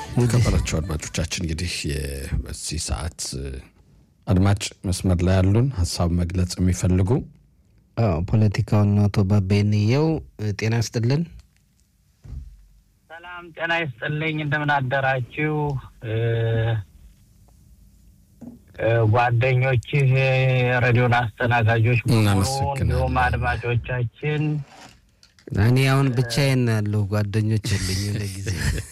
ከበራቸው አድማጮቻችን እንግዲህ በዚህ ሰዓት አድማጭ መስመር ላይ ያሉን ሀሳብ መግለጽ የሚፈልጉ ፖለቲካውን አቶ ባባይንየው ጤና ይስጥልን። ሰላም ጤና ይስጥልኝ። እንደምን አደራችሁ ጓደኞችህ፣ የሬዲዮን አስተናጋጆች እንዲሁም አድማጮቻችን። እኔ አሁን ብቻዬን ያለሁ ጓደኞች የለኝ ለጊዜ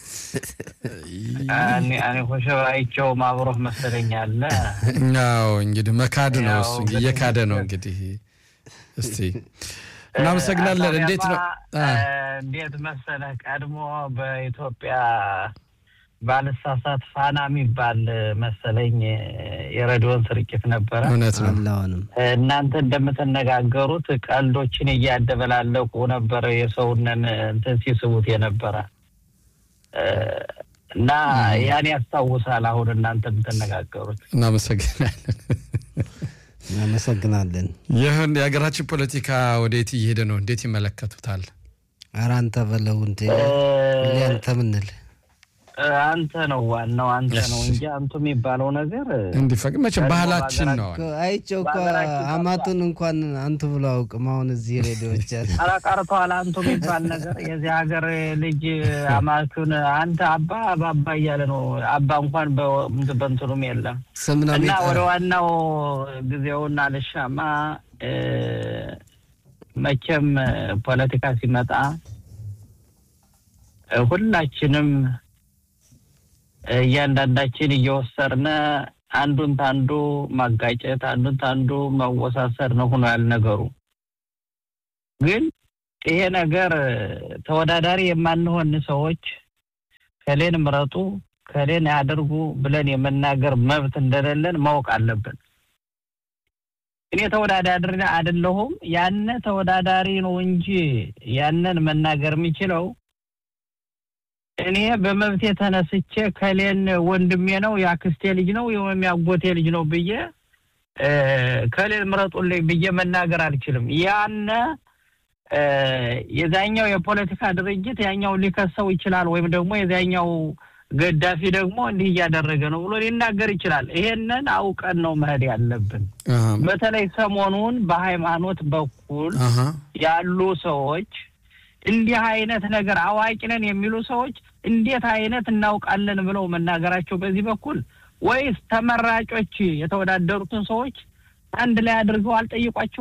እኔ ኮሸባይቸው ማብሮህ መሰለኝ አለ። ያው እንግዲህ መካድ ነው እሱ እየካደ ነው እንግዲህ። እስቲ እናመሰግናለን። እንዴት ነው እንዴት መሰለህ ቀድሞ በኢትዮጵያ ባልሳሳት ፋና የሚባል መሰለኝ የሬዲዮን ስርጭት ነበረ። እውነት ነው። አሁንም እናንተ እንደምትነጋገሩት ቀልዶችን እያደበላለቁ ነበረ የሰውነን እንትን ሲስቡት የነበረ እና ያን ያስታውሳል። አሁን እናንተ የምትነጋገሩት እናመሰግናለን። እናመሰግናለን። ይህን የሀገራችን ፖለቲካ ወዴት እየሄደ ነው? እንዴት ይመለከቱታል? ኧረ አንተ በለው እንዴ አንተ ምንል አንተ ነው ዋናው አንተ ነው እንጂ አንቱ የሚባለው ነገር እንዲፈቅድ መቼም ባህላችን ነው። አይቼው እኮ አማቱን እንኳን አንቱ ብሎ አውቅም። አሁን እዚህ ሬዲዮች ያለ ኧረ ቀርቷል። አንቱ የሚባል ነገር የዚህ ሀገር ልጅ አማቱን አንተ አባ አባባ እያለ ነው። አባ እንኳን በእንትኑም የለም ስም ነው እና የሚጠራው። ወደ ዋናው ጊዜውና ልሻማ መቼም ፖለቲካ ሲመጣ ሁላችንም እያንዳንዳችን እየወሰድን አንዱን ታንዱ ማጋጨት አንዱን ታንዱ መወሳሰድ ነው ሆኖ ያል ነገሩ። ግን ይሄ ነገር ተወዳዳሪ የማንሆን ሰዎች ከሌን ምረጡ ከሌን ያደርጉ ብለን የመናገር መብት እንደሌለን ማወቅ አለብን። እኔ ተወዳዳሪ አይደለሁም። ያነ ተወዳዳሪ ነው እንጂ ያንን መናገር የሚችለው እኔ በመብቴ ተነስቼ ከሌን ወንድሜ ነው የአክስቴ ልጅ ነው ወይም የአጎቴ ልጅ ነው ብዬ ከሌን ምረጡልኝ ብዬ መናገር አልችልም። ያነ የዛኛው የፖለቲካ ድርጅት ያኛው ሊከሰው ይችላል፣ ወይም ደግሞ የዛኛው ገዳፊ ደግሞ እንዲህ እያደረገ ነው ብሎ ሊናገር ይችላል። ይሄንን አውቀን ነው መሄድ ያለብን። በተለይ ሰሞኑን በሃይማኖት በኩል ያሉ ሰዎች እንዲህ አይነት ነገር አዋቂ ነን የሚሉ ሰዎች እንዴት አይነት እናውቃለን ብለው መናገራቸው በዚህ በኩል ወይስ ተመራጮች የተወዳደሩትን ሰዎች አንድ ላይ አድርገው አልጠይቋቸው?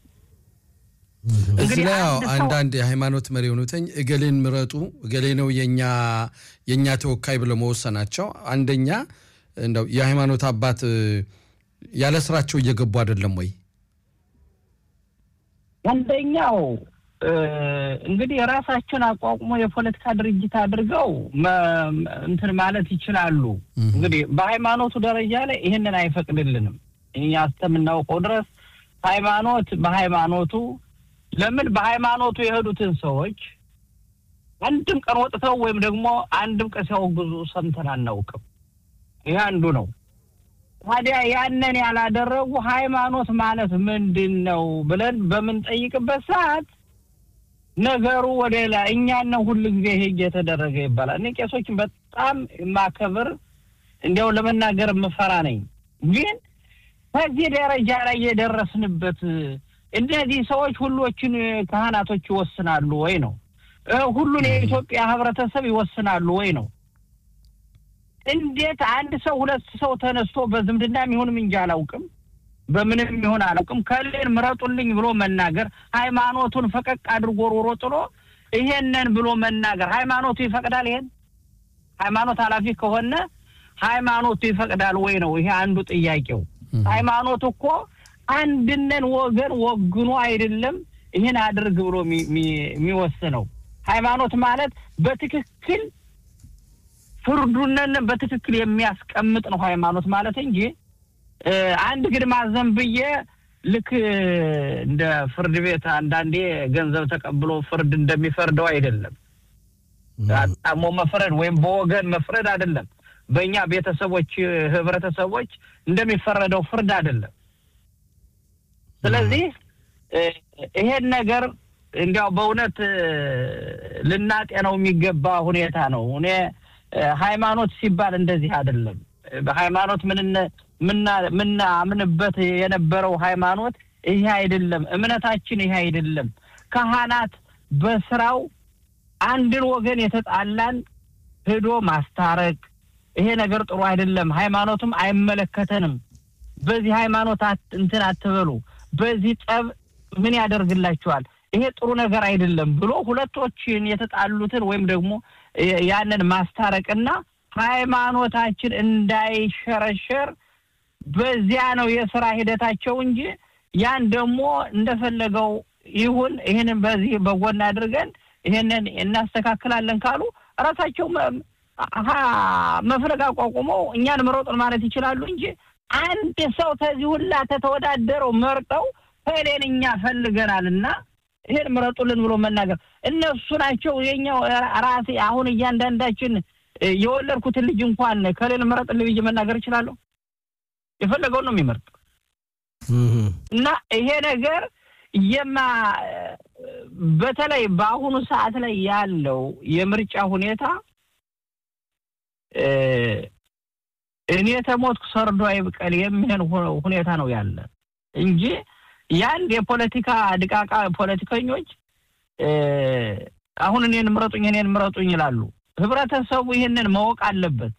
እዚህ ላይ ያው አንዳንድ የሃይማኖት መሪ የሆኑትኝ እገሌን ምረጡ እገሌ ነው የኛ የእኛ ተወካይ ብለው መወሰናቸው አንደኛ እንደው የሃይማኖት አባት ያለ ስራቸው እየገቡ አይደለም ወይ? አንደኛው እንግዲህ የራሳቸውን አቋቁሞ የፖለቲካ ድርጅት አድርገው እንትን ማለት ይችላሉ። እንግዲህ በሃይማኖቱ ደረጃ ላይ ይህንን አይፈቅድልንም። እኛ እስከምናውቀው ድረስ ሃይማኖት በሃይማኖቱ ለምን በሃይማኖቱ የሄዱትን ሰዎች አንድም ቀን ወጥተው ወይም ደግሞ አንድም ቀን ሲያወግዙ ሰምተን አናውቅም። ይህ አንዱ ነው። ታዲያ ያንን ያላደረጉ ሃይማኖት ማለት ምንድን ነው ብለን በምንጠይቅበት ሰዓት ነገሩ ወደ ሌላ እኛን ነው ሁሉ ጊዜ ይሄ እየተደረገ ይባላል። እኔ ቄሶችን በጣም የማከብር እንዲያው ለመናገር የምፈራ ነኝ። ግን ከዚህ ደረጃ ላይ የደረስንበት እነዚህ ሰዎች ሁሎችን ካህናቶች ይወስናሉ ወይ ነው? ሁሉን የኢትዮጵያ ህብረተሰብ ይወስናሉ ወይ ነው? እንዴት አንድ ሰው ሁለት ሰው ተነስቶ በዝምድና የሚሆንም እንጂ አላውቅም በምንም ይሆን አላውቅም ከሌን ምረጡልኝ ብሎ መናገር ሃይማኖቱን ፈቀቅ አድርጎ ሮሮ ጥሎ ይሄንን ብሎ መናገር ሃይማኖቱ ይፈቅዳል? ይሄን ሃይማኖት ኃላፊ ከሆነ ሃይማኖቱ ይፈቅዳል ወይ ነው ይሄ አንዱ ጥያቄው። ሃይማኖት እኮ አንድነን ወገን ወግኖ አይደለም ይህን አድርግ ብሎ የሚወስነው። ሃይማኖት ማለት በትክክል ፍርዱነን በትክክል የሚያስቀምጥ ነው ሃይማኖት ማለት እንጂ አንድ ግድማ ዘንብዬ ልክ እንደ ፍርድ ቤት አንዳንዴ ገንዘብ ተቀብሎ ፍርድ እንደሚፈርደው አይደለም። አጣሞ መፍረድ ወይም በወገን መፍረድ አይደለም። በእኛ ቤተሰቦች፣ ህብረተሰቦች እንደሚፈረደው ፍርድ አይደለም። ስለዚህ ይሄን ነገር እንዲያው በእውነት ልናጤነው የሚገባ ሁኔታ ነው። እኔ ሃይማኖት ሲባል እንደዚህ አይደለም። በሃይማኖት ምናምንበት የነበረው ሃይማኖት ይሄ አይደለም። እምነታችን ይሄ አይደለም። ካህናት በስራው አንድን ወገን የተጣላን ሄዶ ማስታረቅ ይሄ ነገር ጥሩ አይደለም። ሃይማኖትም አይመለከተንም። በዚህ ሃይማኖት እንትን አትበሉ፣ በዚህ ጠብ ምን ያደርግላችኋል? ይሄ ጥሩ ነገር አይደለም ብሎ ሁለቶችን የተጣሉትን ወይም ደግሞ ያንን ማስታረቅና ሃይማኖታችን እንዳይሸረሸር በዚያ ነው የስራ ሂደታቸው እንጂ ያን ደግሞ እንደፈለገው ይሁን ይህንን በዚህ በጎን አድርገን ይህንን እናስተካክላለን ካሉ እራሳቸው መፍለግ አቋቁመው እኛን ምረጡን ማለት ይችላሉ እንጂ አንድ ሰው ከዚህ ሁላ ተተወዳደረው መርጠው ከሌን እኛ ፈልገናል እና ይሄን ምረጡልን ብሎ መናገር እነሱ ናቸው የኛው ራሴ አሁን እያንዳንዳችን የወለድኩትን ልጅ እንኳን ከሌን ምረጥልኝ ብዬ መናገር እችላለሁ። የፈለገውን ነው የሚመርጥ እና ይሄ ነገር የማ በተለይ በአሁኑ ሰዓት ላይ ያለው የምርጫ ሁኔታ እኔ ተሞትኩ ሰርዶ አይብቀል የሚሆን ሁኔታ ነው ያለ እንጂ የአንድ የፖለቲካ ድቃቃ ፖለቲከኞች አሁን እኔን ምረጡኝ እኔን ምረጡኝ ይላሉ። ህብረተሰቡ ይህንን ማወቅ አለበት።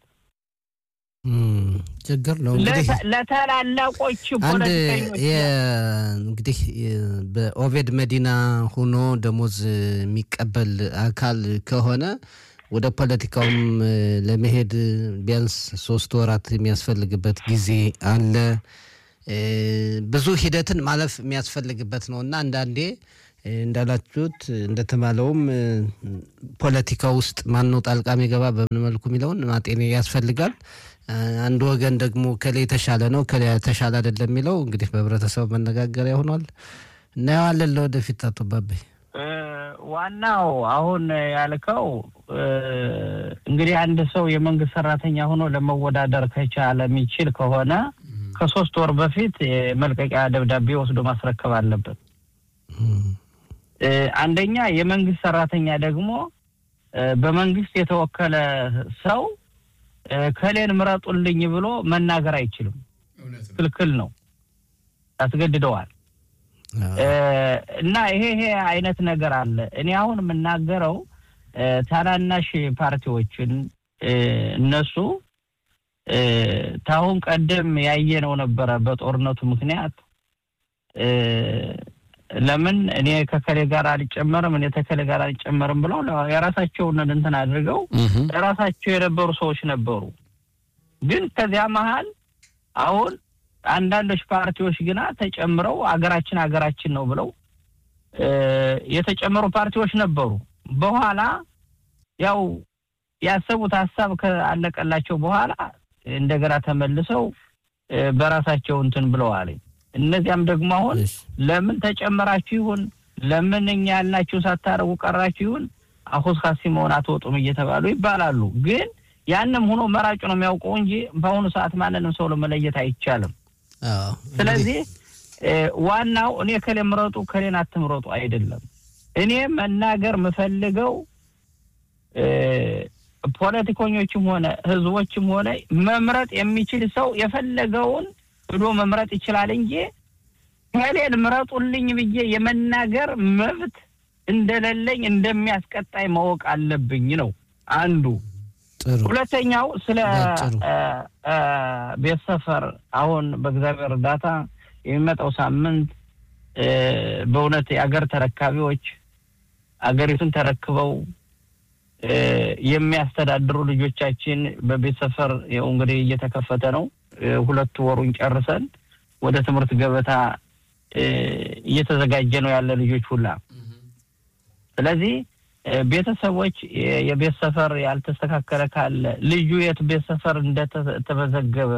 ችግር ነው እንግዲህ ለታላላቆች አንድ ፖለቲከኞች እንግዲህ በኦቬድ መዲና ሆኖ ደሞዝ የሚቀበል አካል ከሆነ ወደ ፖለቲካውም ለመሄድ ቢያንስ ሶስት ወራት የሚያስፈልግበት ጊዜ አለ። ብዙ ሂደትን ማለፍ የሚያስፈልግበት ነው እና አንዳንዴ እንዳላችሁት እንደተባለውም ፖለቲካ ውስጥ ማነው ጣልቃ የሚገባ በምን መልኩ የሚለውን ማጤን ያስፈልጋል። አንድ ወገን ደግሞ ከሌ የተሻለ ነው ከሌ የተሻለ አይደለም የሚለው እንግዲህ በህብረተሰቡ መነጋገሪያ ሆኗል። እናየዋለን ለወደፊት። አቶ ባባይ ዋናው አሁን ያልከው እንግዲህ አንድ ሰው የመንግስት ሰራተኛ ሆኖ ለመወዳደር ከቻለ የሚችል ከሆነ ከሶስት ወር በፊት የመልቀቂያ ደብዳቤ ወስዶ ማስረከብ አለበት። አንደኛ የመንግስት ሰራተኛ ደግሞ በመንግስት የተወከለ ሰው ከሌን ምረጡልኝ ብሎ መናገር አይችልም። ክልክል ነው፣ ያስገድደዋል። እና ይሄ ይሄ አይነት ነገር አለ። እኔ አሁን የምናገረው ታናናሽ ፓርቲዎችን እነሱ ታሁን ቀደም ያየነው ነበረ በጦርነቱ ምክንያት ለምን እኔ ከከሌ ጋር አልጨመርም እኔ ተከሌ ጋር አልጨመርም ብለው የራሳቸውን እንትን አድርገው የራሳቸው የነበሩ ሰዎች ነበሩ። ግን ከዚያ መሀል አሁን አንዳንዶች ፓርቲዎች ግና ተጨምረው አገራችን አገራችን ነው ብለው የተጨመሩ ፓርቲዎች ነበሩ። በኋላ ያው ያሰቡት ሀሳብ ካለቀላቸው በኋላ እንደገና ተመልሰው በራሳቸው እንትን ብለዋል። እነዚያም ደግሞ አሁን ለምን ተጨመራችሁ ይሁን ለምን እኛ ያልናችሁ ሳታረጉ ቀራችሁ ይሁን አሁን ካሲ መሆን አትወጡም እየተባሉ ይባላሉ። ግን ያንም ሆኖ መራጩ ነው የሚያውቀው እንጂ በአሁኑ ሰዓት ማንንም ሰው ለመለየት አይቻልም። ስለዚህ ዋናው እኔ ከሌ ምረጡ ከሌን አትምረጡ አይደለም። እኔ መናገር የምፈልገው ፖለቲከኞችም ሆነ ህዝቦችም ሆነ መምረጥ የሚችል ሰው የፈለገውን ብሎ መምረጥ ይችላል እንጂ ከሌን ምረጡልኝ ብዬ የመናገር መብት እንደሌለኝ እንደሚያስቀጣይ ማወቅ አለብኝ ነው አንዱ። ሁለተኛው ስለ ቤት ሰፈር አሁን በእግዚአብሔር እርዳታ የሚመጣው ሳምንት በእውነት የአገር ተረካቢዎች አገሪቱን ተረክበው የሚያስተዳድሩ ልጆቻችን በቤት ሰፈር ይኸው እንግዲህ እየተከፈተ ነው። ሁለት ወሩን ጨርሰን ወደ ትምህርት ገበታ እየተዘጋጀ ነው ያለ ልጆች ሁላ። ስለዚህ ቤተሰቦች የቤት ሰፈር ያልተስተካከለ ካለ ልዩ የት ቤት ሰፈር እንደተመዘገበ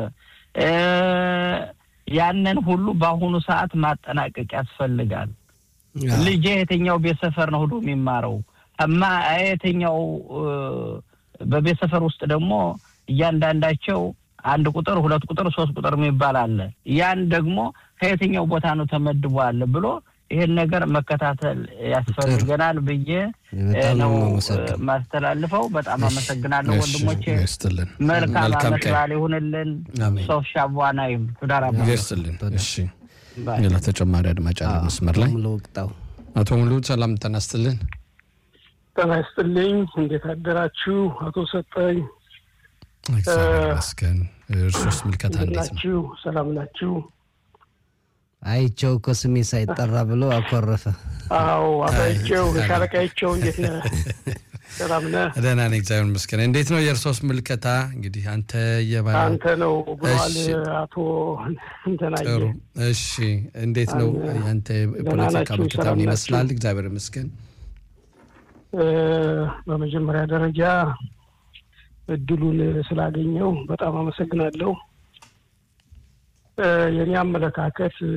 ያንን ሁሉ በአሁኑ ሰዓት ማጠናቀቅ ያስፈልጋል። ልጄ የትኛው ቤት ሰፈር ነው ሄዶ የሚማረው እማ የትኛው በቤት ሰፈር ውስጥ ደግሞ እያንዳንዳቸው አንድ ቁጥር ሁለት ቁጥር ሶስት ቁጥር የሚባል አለ። ያን ደግሞ ከየትኛው ቦታ ነው ተመድቧል ብሎ ይህን ነገር መከታተል ያስፈልገናል ብዬ በጣም ነው ነው የማመሰግነው። ማስተላልፈው። በጣም አመሰግናለሁ እሺ፣ ወንድሞቼ። ይስጥልን። መልካም መልካም አመት ቀን በዓል ይሁንልን። አሜን። ሶፍ ሻቧናይም ቱዳራ ይስጥልን። እሺ፣ ሌላ ተጨማሪ አድማጭ አለ መስመር ላይ ሙሉ ወቅጣው አቶ ሙሉ ሰላም ተናስትልን። ጤና ይስጥልኝ። እንዴት አደራችሁ? አቶ ሰጠኝ እግዚአብሔር ይመስገን። እርሶስ ምልከታ እንዴት እንዴት ነው? ናችሁ? ሰላም ናችሁ? አይቸው እኮ ስሜ ሳይጠራ ብሎ አኮረፈ። አዎ አባይቸው ሻለቃይቸው እንዴት ነህ? ሰላም ነህ? ደህና ነኝ እግዚአብሔር ይመስገን። እንዴት ነው የእርሶስ ምልከታ? እንግዲህ አንተ የባ አንተ ነው ብለዋል እሺ። አቶ እንትናየ። ጥሩ እሺ፣ እንዴት ነው ያንተ የፖለቲካ ናችሁ? ምልከታ ሰላም ምን ናችሁ? ይመስላል? እግዚአብሔር ይመስገን። እ፣ በመጀመሪያ ደረጃ እድሉን ስላገኘው በጣም አመሰግናለሁ። እ፣ የኔ አመለካከት እ፣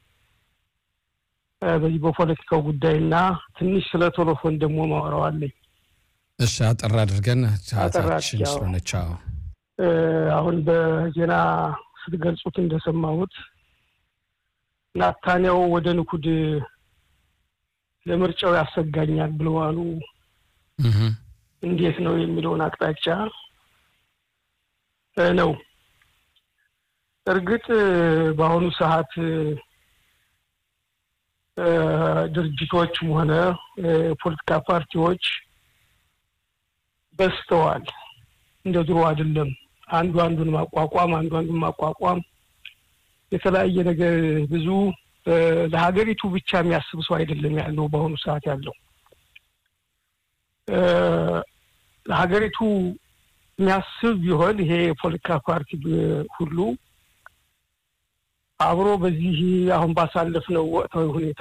በዚህ በፖለቲካው ጉዳይና ትንሽ ስለ ቶሎፎን ደግሞ ማወራዋለኝ እሺ፣ አጠር አድርገን ሰዓታችን አድርጌ፣ አዎ። ስለሆነች አዎ። እ፣ አሁን በዜና ስትገልጹት እንደሰማሁት ናታንያው ወደ ንኩድ ለምርጫው ያሰጋኛል ብለዋሉ። እህ፣ እንዴት ነው የሚለውን አቅጣጫ እ፣ ነው። እርግጥ እ፣ በአሁኑ ሰዓት እ፣ እ፣ ድርጅቶችም ሆነ እ፣ ፖለቲካ ፓርቲዎች በዝተዋል። እንደ ድሮ አይደለም። አንዱ አንዱን ማቋቋም አንዱ አንዱን ማቋቋም የተለያየ ነገር ብዙ እ፣ ለሀገሪቱ ብቻ የሚያስብ ሰው አይደለም ያለው በአሁኑ ሰዓት ያለው እ፣ ለሀገሪቱ የሚያስብ ቢሆን ይሄ የፖለቲካ ፓርቲ ብ- ሁሉ አብሮ በዚህ አሁን ባሳለፍነው ወቅታዊ ሁኔታ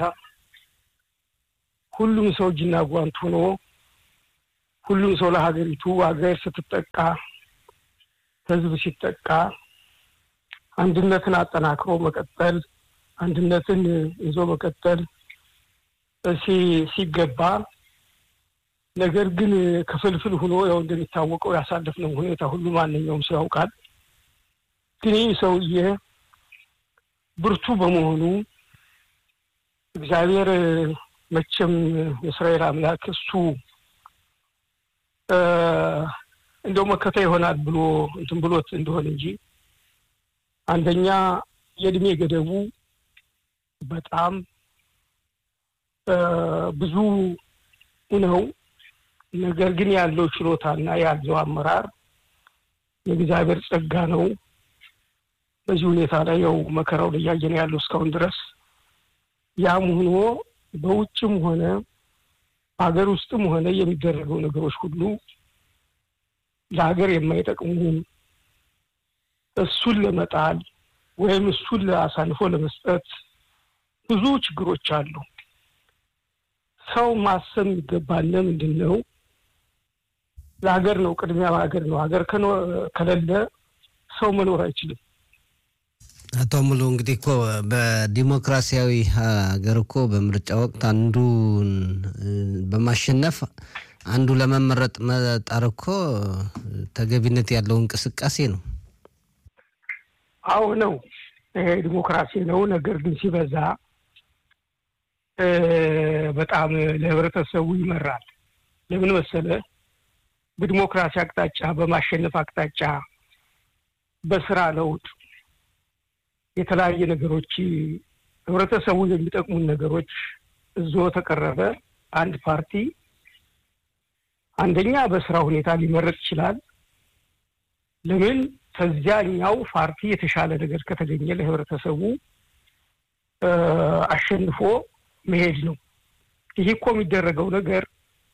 ሁሉም ሰው እጅና ጓንት ሆኖ ሁሉም ሰው ለሀገሪቱ ሀገር ስትጠቃ ሕዝብ ሲጠቃ አንድነትን አጠናክሮ መቀጠል አንድነትን ይዞ መቀጠል ሲ- ሲገባ ነገር ግን ክፍልፍል ሆኖ ያው እንደሚታወቀው ያሳለፍነው ሁኔታ ሁሉ ማንኛውም ሰው ያውቃል። ግን ይህ ሰውዬ ብርቱ በመሆኑ እግዚአብሔር መቼም የእስራኤል አምላክ እሱ እ፣ እንደው መከታ ይሆናል ብሎ እንትን ብሎት እንደሆነ እንጂ አንደኛ የእድሜ ገደቡ በጣም እ፣ ብዙ ነው። ነገር ግን ያለው ችሎታና ያለው አመራር የእግዚአብሔር ጸጋ ነው። በዚህ ሁኔታ ላይ ያው መከራውን እያየን ያለው እስካሁን ድረስ ያም ሆኖ በውጭም ሆነ በሀገር ውስጥም ሆነ የሚደረገው ነገሮች ሁሉ ለሀገር የማይጠቅሙ እሱን ለመጣል ወይም እሱን አሳልፎ ለመስጠት ብዙ ችግሮች አሉ። ሰው ማሰብ የሚገባን ምንድን ነው? ለሀገር ነው፣ ቅድሚያ ሀገር ነው። ሀገር ከኖ- ከሌለ ሰው መኖር አይችልም። አቶ ሙሉ እንግዲህ እኮ በዲሞክራሲያዊ ሀገር እኮ በምርጫ ወቅት አንዱን እ፣ በማሸነፍ አንዱ ለመመረጥ መጣር እኮ ተገቢነት ያለው እንቅስቃሴ ነው። አዎ ነው፣ ይሄ ዲሞክራሲ ነው። ነገር ግን ሲበዛ እ፣ በጣም ለህብረተሰቡ ይመራል። ለምን መሰለ? በዲሞክራሲ አቅጣጫ፣ በማሸነፍ አቅጣጫ፣ በስራ ለውጥ የተለያየ ነገሮች ህብረተሰቡ የሚጠቅሙን ነገሮች እዞ ተቀረበ አንድ ፓርቲ አንደኛ በስራ ሁኔታ ሊመረጥ ይችላል። ለምን ከዚያኛው ፓርቲ የተሻለ ነገር ከተገኘ ለህብረተሰቡ እ፣ አሸንፎ መሄድ ነው። ይህ እኮ የሚደረገው ነገር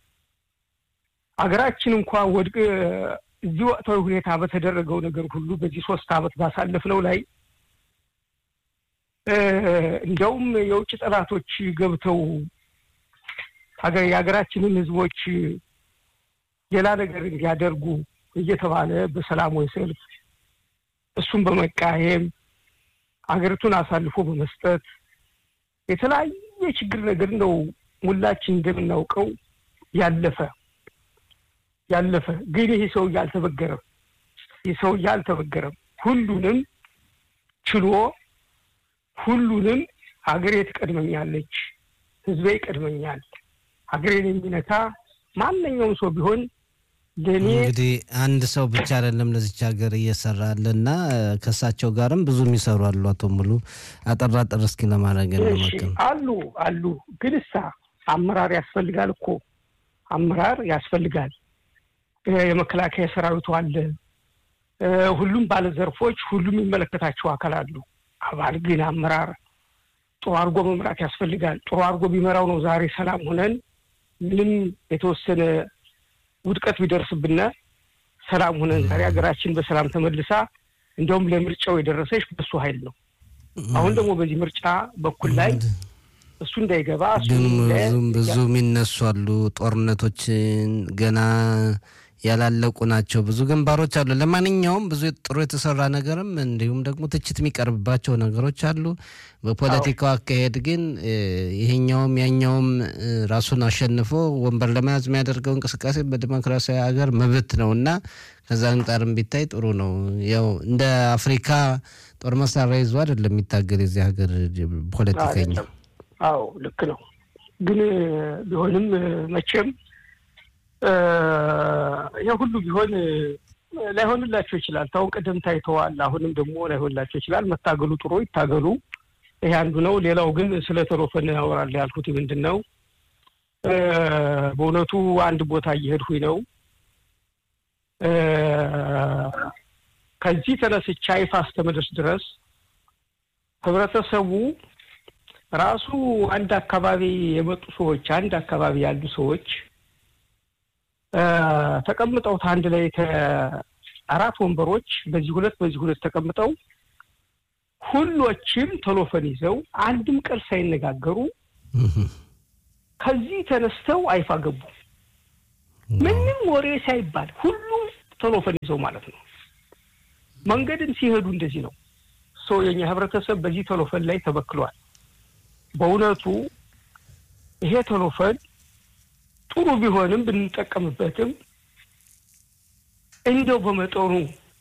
ሀገራችን እንኳን ወድቅ እዚህ ወቅታዊ ሁኔታ በተደረገው ነገር ሁሉ በዚህ ሶስት አመት ባሳለፍነው ላይ እ፣ እንዲያውም የውጭ ጠላቶች ገብተው ሀገር የሀገራችንን ህዝቦች ሌላ ነገር እንዲያደርጉ እየተባለ በሰላማዊ ሰልፍ እሱን በመቃየም ሀገሪቱን አሳልፎ በመስጠት የተለያየ ችግር ነገር ነው ሁላችን እንደምናውቀው ያለፈ ያለፈ ግን ይህ ሰውዬ አልተበገረም። ይህ ሰውዬ አልተበገረም። ሁሉንም ችሎ ሁሉንም ሀገሬ ትቀድመኛለች፣ ህዝቤ ይቀድመኛል። ሀገሬን የሚነካ ማንኛውም ሰው ቢሆን ለእኔ እንግዲህ አንድ ሰው ብቻ አይደለም ለዚች ሀገር እየሰራ ያለና ከእሳቸው ጋርም ብዙ የሚሰሩ አሉ። አቶ ሙሉ አጠር አጠር እስኪ ለማድረግ እሺ እንሞክር። አሉ አሉ። ግን እሳ አመራር ያስፈልጋል እኮ አመራር ያስፈልጋል። እ የመከላከያ ሰራዊቱ አለ። እ ሁሉም ባለዘርፎች ሁሉም የሚመለከታቸው አካል አሉ። አባል ግን አመራር ጥሩ አድርጎ መምራት ያስፈልጋል። ጥሩ አድርጎ ቢመራው ነው ዛሬ ሰላም ሆነን ምንም የተወሰነ ውድቀት ቢደርስብን ሰላም ሆነን ዛሬ ሀገራችን በሰላም ተመልሳ እንዲያውም ለምርጫው የደረሰች በሱ ኃይል ነው። አሁን ደግሞ በዚህ ምርጫ በኩል ላይ እሱ እንዳይገባ እሱ ግን እንዳይ- ብዙም ብዙ የሚነሱ አሉ። ጦርነቶች ገና ያላለቁ ናቸው። ብዙ ግንባሮች አሉ። ለማንኛውም ብዙ ጥሩ የተሰራ ነገርም እንዲሁም ደግሞ ትችት የሚቀርብባቸው ነገሮች አሉ። በፖለቲካው አካሄድ ግን እ፣ ይሄኛውም ያኛውም እ፣ ራሱን አሸንፎ ወንበር ለመያዝ የሚያደርገው እንቅስቃሴ በዲሞክራሲያዊ ሀገር መብት ነው እና ከዛ አንጻርም ቢታይ ጥሩ ነው። ያው እንደ አፍሪካ ጦር መሳሪያ ይዞ አይደለም የሚታገል የዚህ ሀገር ፖለቲከኛ አይደለም። አዎ ልክ ነው። ግን እ፣ ቢሆንም እ፣ መቼም እ፣ ይሄ ሁሉ ቢሆን እ፣ ላይሆንላቸው ይችላል። ታሁን ቀደም ታይተዋል። አሁንም ደግሞ ላይሆንላቸው ይችላል። መታገሉ ጥሩ ይታገሉ። ይሄ አንዱ ነው። ሌላው ግን ስለ ተሮፈን ያወራል ያልኩት ምንድን ነው እ፣ በእውነቱ አንድ ቦታ እየሄድኩኝ ነው እ፣ ከዚህ ተነስቼ አይፋ እስከምደርስ ድረስ ህብረተሰቡ ራሱ አንድ አካባቢ የመጡ ሰዎች አንድ አካባቢ ያሉ ሰዎች እ፣ ተቀምጠው አንድ ላይ አራት ወንበሮች በዚህ ሁለት በዚህ ሁለት ተቀምጠው ሁሎችም ቴሌፎን ይዘው አንድም ቃል ሳይነጋገሩ ከዚህ ተነስተው አይፋ ገቡ። ምንም ወሬ ሳይባል ሁሉም ቴሌፎን ይዘው ማለት ነው። መንገድም ሲሄዱ እንደዚህ ነው። ሰው የኛ ህብረተሰብ በዚህ ቴሌፎን ላይ ተበክሏል። በእውነቱ ይሄ ቴሌፎን ጥሩ ቢሆንም ብንጠቀምበትም እንደው በመጠኑ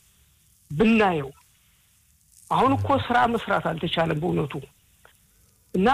ብናየው አሁን እኮ ስራ መስራት አልተቻለም በእውነቱ እና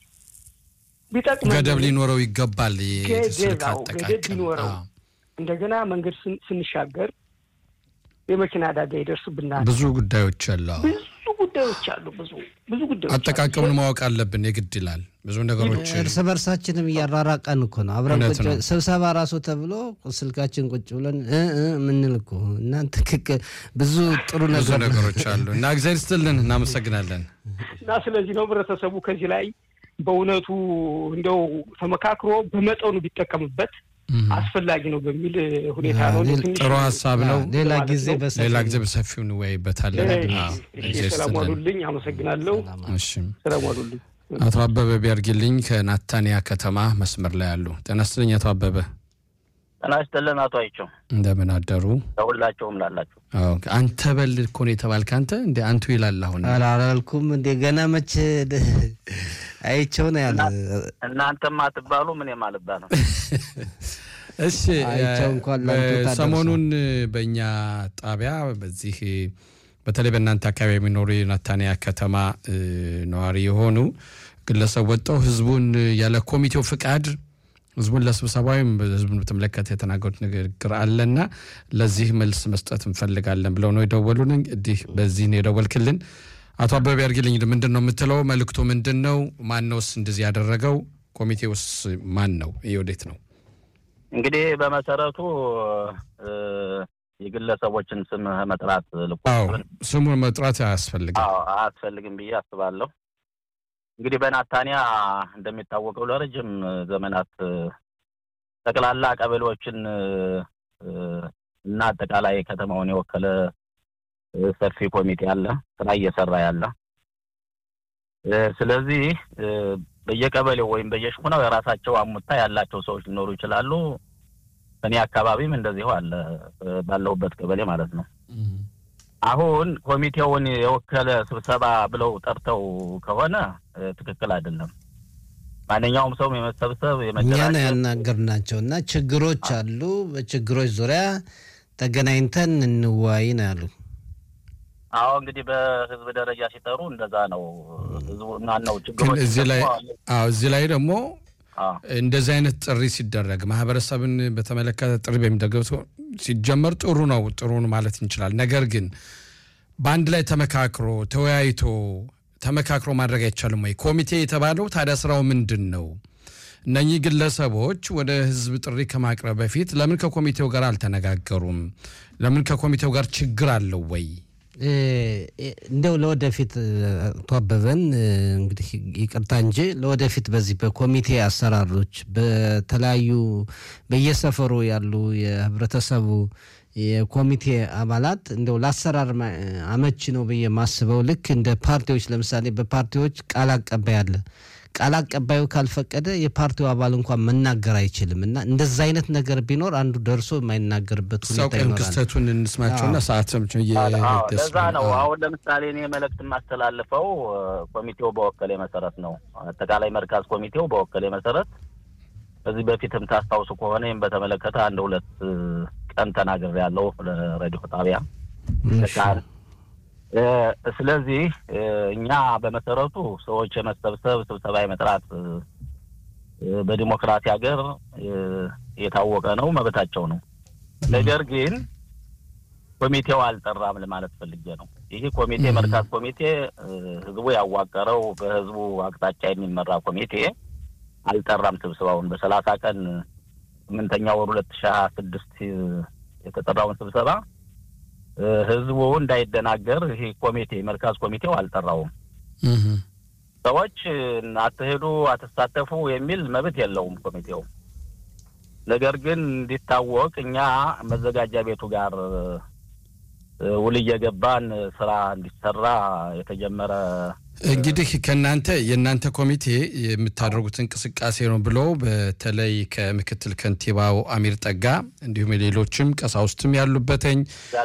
ቢጠቅመን ገደብ ሊኖረው ይገባል። ገደብ፣ ስልክ አዎ፣ ገደብ አጠቃቀም ቢኖረው አዎ። እንደገና መንገድ ስን- ስንሻገር የመኪና አደጋ ይደርስብናል። ብዙ ጉዳዮች አሉ። አዎ። ብዙ ጉዳዮች አሉ። ብዙ ብዙ ጉዳዮች አሉ። አጠቃቀሙን ማወቅ አለብን፣ የግድ ይላል። ብዙ ነገሮች እርስ በርሳችንም እያራራቀን እኮ ነው። አብረን እውነት ቁጭ ነው። ስብሰባ ራሱ ተብሎ ስልካችን ቁጭ ብለን እ እ የምንል እኮ እና ትክክል ብዙ ጥሩ ብዙ ነገር ነገሮች አሉ እና እግዚአብሔር ይስጥልን፣ እናመሰግናለን። እና ስለዚህ ነው ህብረተሰቡ ከዚህ ላይ በእውነቱ እንደው ተመካክሮ በመጠኑ ቢጠቀምበት እም። አስፈላጊ ነው በሚል ሁኔታ ነው። ሌላ- ትንሽ ጥሩ ሀሳብ ነው። ሌላ ማለት ጊዜ ነው። በሰፊው ሌላ ጊዜ በሰፊው እንወያይበታለን። እሺ፣ አዎ፣ እሺ፣ እግዚአብሔር ሰላም ይስጥልን። ዋሉልኝ። አመሰግናለሁ። እሺ ሰላም ዋሉልኝ። አቶ አበበ ቢያርግልኝ ከናታንያ ከተማ መስመር ላይ አሉ። ጤና ይስጥልኝ አቶ አበበ፣ ጤና ይስጥልን አቶ አይቸው እንደምን አደሩ? ለሁላቸውም ላላችሁ አዎ፣ አንተ በል እኮ ነው የተባልክ። አንተ እንደ አንቱ ይላል አሁን አላልኩም እንደ ገና መቼ አይቸው ነው ያለ እናንተም አትባሉ ምንም አልባልም። እሺ አይቸው እንኳን ላንተ እ፣ ታደርሰው። ሰሞኑን በእኛ ጣቢያ በዚህ በተለይ በእናንተ አካባቢ የሚኖሩ የናታንያ ከተማ እ፣ ነዋሪ የሆኑ ግለሰብ ወጥተው ህዝቡን ያለ ኮሚቴው ፍቃድ ህዝቡን ለስብሰባ ወይም ህዝቡን በተመለከተ የተናገሩት ንግግር አለና ለዚህ መልስ መስጠት እንፈልጋለን ብለው ነው የደወሉን። እንግዲህ በዚህ ነው የደወልክልን። አቶ አበበ ያርግልኝ ምንድን ነው የምትለው? መልእክቱ ምንድን ነው? ማን ነውስ እንደዚህ ያደረገው? ኮሚቴውስ ማን ነው? ይህ ወዴት ነው? እንግዲህ በመሰረቱ እ፣ የግለሰቦችን ስም መጥራት ልኩ አዎ ስሙን መጥራት አያስፈልግም። አዎ አያስፈልግም ብዬ አስባለሁ። እንግዲህ በናታንያ እንደሚታወቀው ለረጅም ዘመናት እ፣ ጠቅላላ ቀበሌዎችን እ፣ እና አጠቃላይ ከተማውን የወከለ እ፣ ሰፊ ኮሚቴ አለ፣ ስራ እየሰራ ያለ። እ፣ ስለዚህ እ፣ በየቀበሌው ወይም በየሽኩናው የራሳቸው አሙታ ያላቸው ሰዎች ሊኖሩ ይችላሉ። እኔ አካባቢም እንደዚሁ አለ፣ እ፣ ባለሁበት ቀበሌ ማለት ነው። አሁን ኮሚቴውን የወከለ ስብሰባ ብለው ጠርተው ከሆነ እ፣ ትክክል አይደለም። ማንኛውም ሰው የመሰብሰብ እኛ ነው የመደራጀት ያናገርናቸው እና ችግሮች አሉ። በችግሮች ዙሪያ ተገናኝተን እንዋይ ነው ያሉ። አዎ እንግዲህ በህዝብ ደረጃ ሲጠሩ እንደዛ ነው። ህዝቡ ማን ነው ግን ችግሮች እዚህ ላይ ደግሞ አዎ እዚህ ላይ ደግሞ አዎ እንደዚህ አይነት ጥሪ ሲደረግ ማህበረሰብን በተመለከተ ጥሪ በሚደረግ ሲጀመር ጥሩ ነው ጥሩ ነው ማለት እንችላል። ነገር ግን በአንድ ላይ ተመካክሮ ተወያይቶ ተመካክሮ ማድረግ አይቻልም ወይ? ኮሚቴ የተባለው ታዲያ ስራው ምንድን ነው? እነኚህ ግለሰቦች ወደ ህዝብ ጥሪ ከማቅረብ በፊት ለምን ከኮሚቴው ጋር አልተነጋገሩም? ለምን ከኮሚቴው ጋር ችግር አለው ወይ? እ፣ እንደው ለወደፊት አቶ አበበን እ፣ እንግዲህ ይቅርታ እንጂ ለወደፊት በዚህ በኮሚቴ አሰራሮች በተለያዩ በየሰፈሩ ያሉ የህብረተሰቡ የኮሚቴ አባላት እንደው ለአሰራር ማ- አመቺ ነው ብዬ ማስበው ልክ እንደ ፓርቲዎች ለምሳሌ በፓርቲዎች ቃል አቀባይ አለ። ቃል አቀባዩ ካልፈቀደ የፓርቲው አባል እንኳን መናገር አይችልም እና እንደዛ አይነት ነገር ቢኖር አንዱ ደርሶ የማይናገርበት ሁኔታ ሰውቀን ይኖራል። ክስተቱን እንስማቸውና ሰዓት ሰምቼ አዎ ለዛ ነው አሁን ለምሳሌ እኔ መልእክት የማስተላልፈው እ፣ ኮሚቴው በወከሌ መሰረት ነው። አጠቃላይ መርካዝ ኮሚቴው በወከሌ መሰረት ከዚህ በፊትም ታስታውሱ ከሆነ ይህም በተመለከተ አንድ ሁለት እ፣ ቀን ተናግሬ ያለው ለሬዲዮ ጣቢያ ተካል እ፣ ስለዚህ እ፣ እኛ በመሰረቱ ሰዎች የመሰብሰብ ስብሰባ የመጥራት እ፣ እ፣ በዲሞክራሲ ሀገር እ፣ የታወቀ ነው፣ መብታቸው ነው። ነገር ግን ኮሚቴው አልጠራም ለማለት ፈልጌ ነው። ይህ ኮሚቴ መርካዝ ኮሚቴ እ፣ ህዝቡ ያዋቀረው በህዝቡ አቅጣጫ የሚመራ ኮሚቴ አልጠራም ስብሰባውን በሰላሳ ቀን ስምንተኛ ወር ሁለት ሺህ ሀያ ስድስት የተጠራውን ስብሰባ እ፣ ህዝቡ እንዳይደናገር ይህ ኮሚቴ መርካዝ ኮሚቴው አልጠራውም። ሰዎች እ፣ አትሄዱ፣ አትሳተፉ የሚል መብት የለውም ኮሚቴው። ነገር ግን እንዲታወቅ እኛ መዘጋጃ ቤቱ ጋር እ፣ ውል እየገባን ስራ እንዲሰራ የተጀመረ እንግዲህ ከእናንተ የእናንተ ኮሚቴ የምታደርጉት እንቅስቃሴ ነው ብሎ በተለይ ከምክትል ከንቲባው አሚር ጠጋ እንዲሁም ሌሎችም ቀሳውስትም ያሉበተኝ